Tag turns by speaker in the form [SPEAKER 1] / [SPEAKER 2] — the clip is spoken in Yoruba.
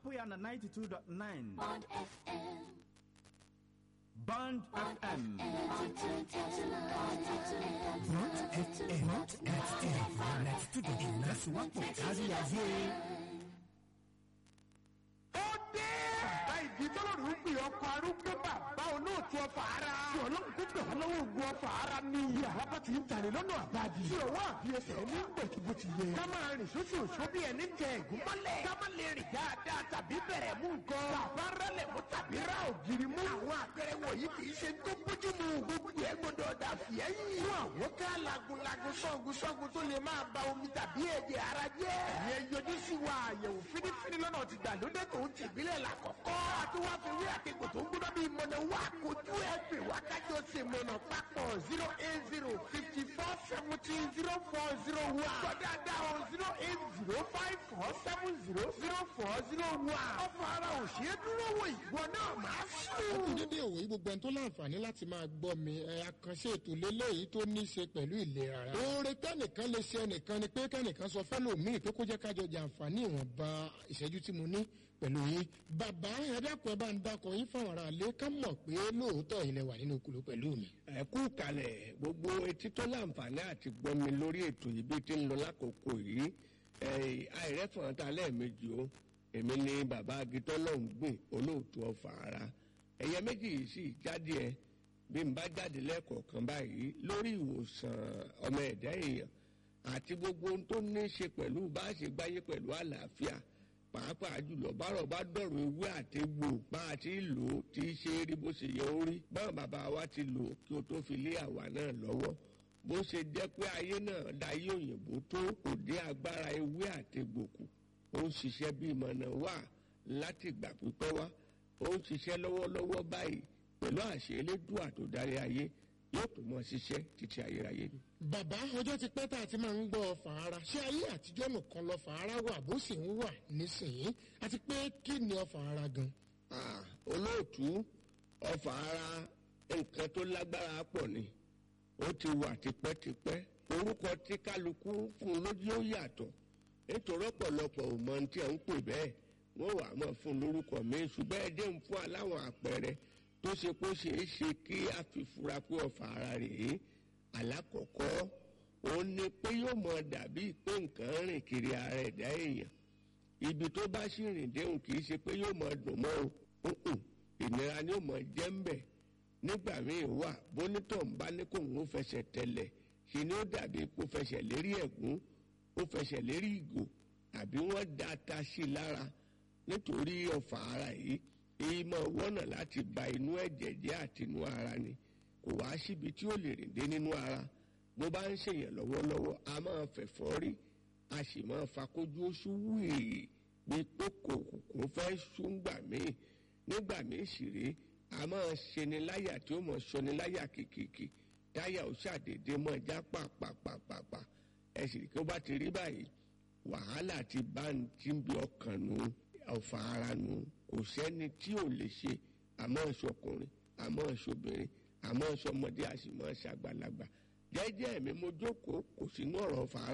[SPEAKER 1] Apoyana 92.9.
[SPEAKER 2] Bond FM.
[SPEAKER 1] Band FM.
[SPEAKER 3] Bond FM ninety two dot nine ìfọwọ́sowọ́pọ̀ kárí ayé.
[SPEAKER 4] ó dé. bàbá ìdí tọ́lọ́rù ń pè ọkọ̀ arúgbó bàbá olóòtú ọfà ara. tí ọlọ́run kó bẹ̀ wọ́n lọ́wọ́ ogun ọfà ara ní iye àlábà tí ń tàlẹ̀ lọ́nà àbájì. tí ọwọ́ àbí ẹsẹ̀ ní gbẹ̀tù bó ti yẹ. ká máa rìn sóṣù òṣù bí ẹni tẹ ẹ̀gún mọ́lẹ̀. ká má lè rìn dáadáa tàbí bẹ̀rẹ̀ mú nǹkan. bàbá rẹlẹ̀ mú tàbí ra ògiri mú. àwọn àpẹẹrẹ wọ̀nyí kì í ṣe tó bójú mu. gbogbo ẹ gbọdọ̀ dà fìyẹ́yìn. fún àwọn ká lagunlagun sọ́gun sọ́gun tó lè máa ba omi tàbí ẹ̀jẹ̀ ara jẹ́. ìyẹn yọjú sí wa àyẹ̀wò fínífíní lọ́nà ti gbàlódé tó ń tìbílẹ̀ làkọ́kọ́. àti wá fi wí àtẹ̀kọ̀ tó ń gbọ́dọ̀ bí mọ̀nà wá kojú ẹ̀ pè wá kájọ ṣe mọ̀nà papọ̀ zero eight zero fifty four seventeen zero four zero one. gbọ́dọ̀ o zero eight zero five four seven zero zero four zero one. ọ̀fọ̀ ara ò ṣe é dúró wò ìwọ náà máa sùn.
[SPEAKER 5] dédé òwe yìí gbogbo ẹni tó láǹfààní láti máa gbọ́ mi ẹ àkànṣe ètò lélẹ́yìí tó ní í ṣe pẹ̀lú ìlera rẹ̀. oore tẹ́nìkan lè ṣe ẹnìkan ni pé kẹ́nìkan sọ fẹ́lòmíì pé kó jẹ́ kájọ jàǹfààní ìwọ̀nba ìṣẹ́jú tí mo ní pẹ̀lú yín. bàbá ẹ dákun ẹ bá ń dákun yín fáwọn ará ilé ká mọ̀ pé lóòótọ́ ilẹ̀ wà nínú kùlù pẹ̀lú mi.
[SPEAKER 6] ẹ kú kalẹ̀ gbogbo etí tó láǹfààní àti gbọ́mi lórí ètò yìí bí ti ń lọ lákòókò yìí àìrẹ́fọ̀n ta lẹ́ẹ̀mejì o èmi ni bàbá agitọ́ lọ́hùn gbìn olóòtú ọ̀fà ara ẹ̀yẹ méjì yìí sì jáde ẹ bí n bá jáde lẹ́ẹ̀kọ̀ọ̀kan báyìí lórí ìwòsàn ọmọ ẹ̀dá èèyàn àti gbogbo ohun tó ní í ṣe pẹ̀lú bá a ṣe gbáyé pẹ̀lú àlàáfíà pàápàá jùlọ bárọ̀ bá dọ̀rọ̀ ewé àtegbò bá a ti lò ó tí í ṣe rí bó ṣe yẹ ó rí báwọn bàbá wa ti lò ó kí o tó fi lé àwa náà lọ́wọ́ bó ṣe jẹ́ pé ayé náà dayé òyìnbó tó kò dé agbára ewé àtegbò kù ó ń ṣiṣẹ́ bí ìmọ̀nà wà láti ìgbà pípẹ́ wá ó ń ṣiṣẹ́ lọ́wọ́lọ́wọ́ báyìí pẹ̀lú àṣẹ elédùà tó darí ayé yóò tó mọ ṣiṣẹ́ títí ayérayé ni.
[SPEAKER 5] bàbá ọjọ́ ti pẹ́ tá a ti máa ń gbọ́ fàárà ṣé ayé àtijọ́ nìkan lọ fàárà wà bó sì ń wà nísìnyí àti pé kí ni ọ fàárà gan.
[SPEAKER 6] Ah, olóòtú ọfà ara nǹkan tó lágbára pọ̀ ni ó ti wà tipẹ́tipẹ́ orúkọ tí kálukú fún un lójú ó yàtọ̀ nítorí ọ̀pọ̀lọpọ̀ ò mọ tí à ń pè bẹ́ẹ̀ wọ́n wà á mọ̀ fún un lórúkọ mi ṣùgbọ́n ẹ dé ń fún aláwọ̀ àpẹẹrẹ tó ṣe kó ṣeé ṣe kí a fi fura pé ọfà ara rèé alákọ̀ọ́kọ́ òun ni pé yóò mọ dàbí pé nǹkan rìn kiri ara ẹ̀dá èèyàn ibi tó bá sì rìn déhùn kì í ṣe pé yóò mọ dùn mọ́ o ǹǹ, ìnira ni yóò mọ jẹ́ ń bẹ̀ nígbà míì wà bónítọ̀ ń bá ní kó ń fẹsẹ̀ tẹ̀lẹ̀ ṣe ni ó dàbí kó fẹsẹ̀ lérí ẹ̀gún ó fẹsẹ̀ lérí ìgò àbí wọ́n da ata sí i lára nítorí ọ̀fà ara yìí èyí máa wọ́nà láti ba inú ẹ̀jẹ̀ jẹ́ àti inú ara ni kò wá síbi tí ó lè rìn dé nínú ara bó bá ń ṣèyàn lọ́wọ́lọ́wọ́ a máa fẹ̀fọ́ rí a sì máa fakójú oṣù wíì bí kókò kò fẹ́ ṣúngbà míì nígbà míì sì rí a máa ṣeni láyà tí ó mọ̀ ṣọni láyà kìkìkì táyà ó ṣàdédé mọ̀ já pàpàpàpàpà ẹ sì rí kí ó bá ti rí báyìí wàhálà ti bá ń tí ń bí ọkàn nù ọ̀fà ara nù kò sẹ́ni tí ò lè ṣe àmọ́ ìṣọkùnrin àmọ́ ìṣobìnrin àmọ́ ìṣọmọdé àṣìmọ́ ìṣàgbàlagbà jẹ́jẹ́ mi mo jókòó kò sínú ọ̀rọ̀ ọ̀fà ara.